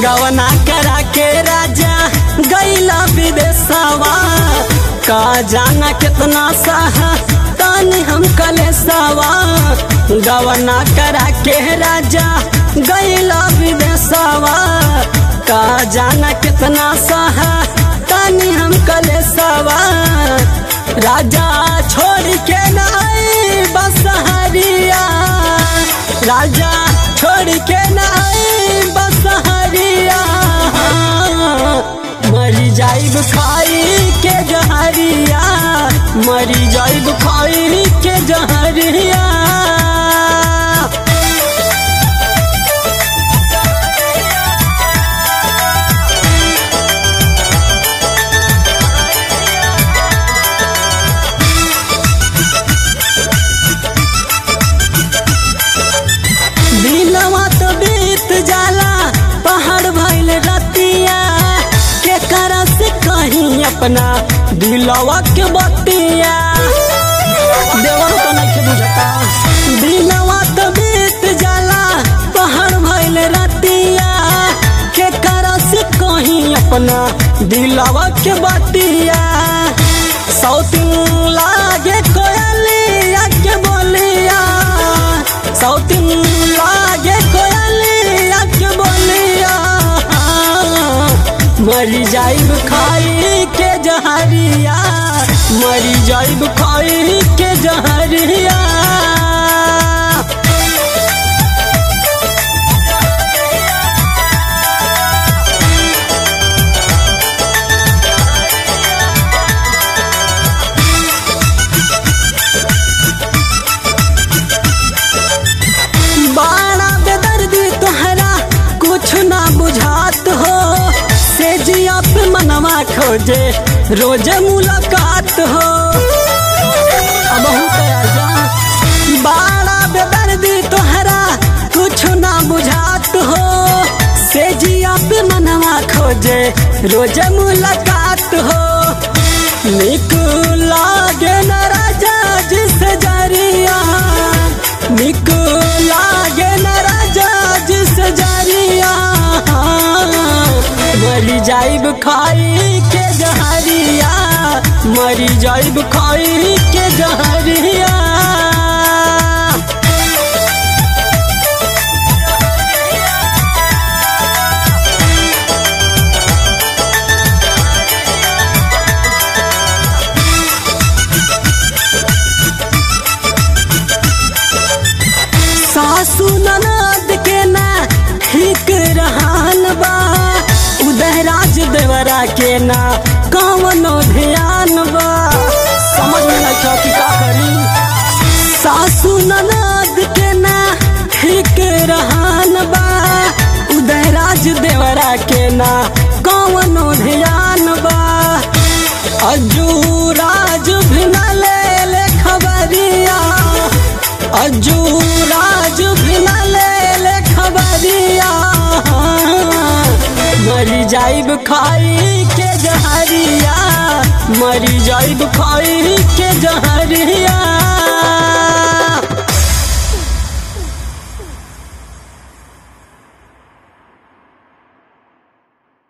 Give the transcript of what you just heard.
गवना करा के राजा गैला विदेशवा का जाना कितना सहा तानी हम कलेसवा गवना करा के राजा गैला विदेशवा का जाना कितना सहा तानी हम कलेसवा राजा छोड़ के नाई बसहरिया राजा छोड़ के नाई बसहरिया मरी जाइब खाई के जहरिया मरी जाइब खाई के जहरिया दिलवा तो बीत जाला पहाड़ भइल रतिया के करा से कहीं अपना दिलवा के बतिया देवा तो नहीं बुझता दिलवा तो बीत जाला पहाड़ भइल रतिया के करा से कहीं अपना दिलवा के बतिया सौतिन लागे कोयलिया के बोलिया सौतिन लागे कोयलिया के बोलिया मरी जाइब खाई के जहरिया मरी जाइब खाई के जहरिया बाड़ा बेदर्दी तोहरा कुछ ना बुझात हो से जिया पे मनवा खोजे रोज मुलाकात हो अब हूँ कया जा बाड़ा बेदर्दी तोहरा कुछ ना बुझात हो से जिया पे मनवा खोजे रोज मुलाकात हो निक लागे न राजा जिस जरिया निक लागे न राजा जिस जरिया मरी जाइब खाई के जहरिया मरी जाइब खाई के जहरिया सासू ननद के ना ठीक रहन बा उदयराज देवरा के ना कवनो ध्यान बा समझ में नहीं था कि का करी सासू ननद के ना ठीक रहन बा उदयराज देवरा के ना कवनो ध्यान बा अजू राज भी न ले ले खबरिया अजू राज भी न ले ले खबरिया मरी जाइब खाई के जहरिया मरी जाइब खाई के जहरिया